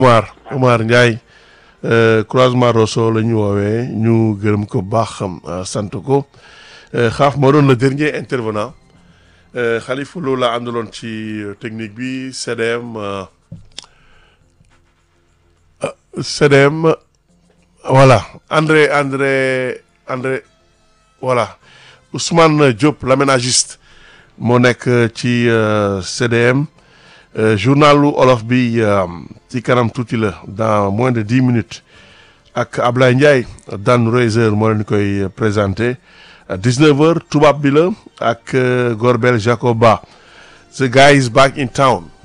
Omar Omar Ndiaye croisement Rosso la ñu woowee ñu gërëm ko baax sant ko xaaf moo doon le dernier intervenant Khalifa Lo la àndaloon ci technique bi CDM CDM voilà André André André voilà Ousmane Diop l'aménagiste moo nekk ci CDM journalu olof bi ci kanam tuuti la dans moins de dix minutes ak Ablaye Ndiaye Dan Reiser moo leen koy présenté dix-neuf heures tubaab bi la ak Gorbel Jacoba the guy is back in town